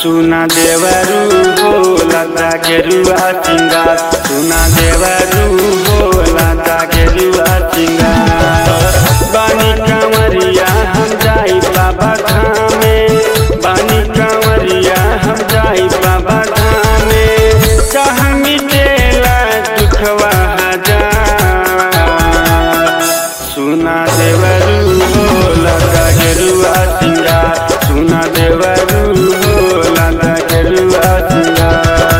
सुना देवरू हो लता गेरुआ सिंगार सुना देवरू हो लता गेरुआ सिंगार बानी कांवरिया हम जाई बाबा धामे बानी कांवरिया हम जाई बाबा धामे कहाँ मिटेला दुखवा हजार सुना देवरू हो लता गेरुआ सिंगार सुना देवरू हो लता गेरुआ सिंगार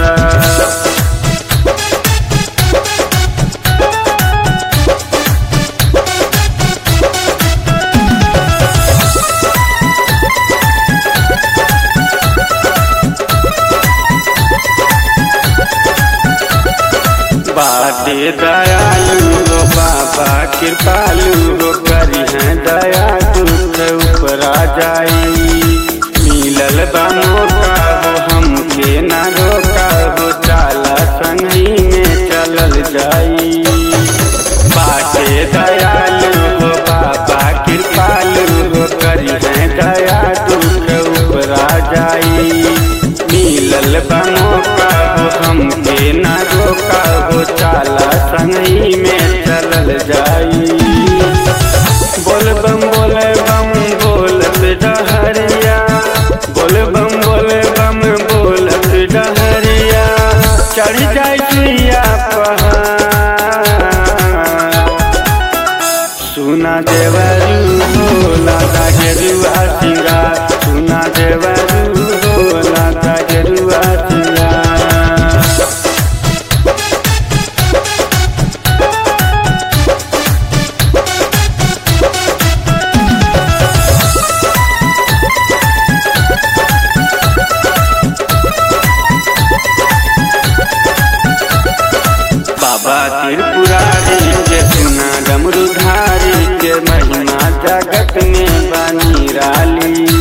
बाटे दयालु हो बाबा कृपालु हो करी है दया दुख ऊपरा जाई मिलल बा मौका हो हमके ना रोका हो चाला संगी में चलल जाई बाटे दयालु हो बाबा कृपालु हो करी है दया दुख ऊपरा जाई मिलल बा मौका हो हमके ना रोका हो चाला संगई में चलल जाई बोल बम बोले बम बोलत डहरिया बोल बम बोले बम बोलत डहरिया चढ़ जाई सुइया पहाड़ सुना देवरू हो लाता गेरुआ सिंगार सुना देवरू हो लाता गेरुआ सिंगार बाबा त्रिपुरारी के सुना डमरुधारी के महिमा जगत में बनी राली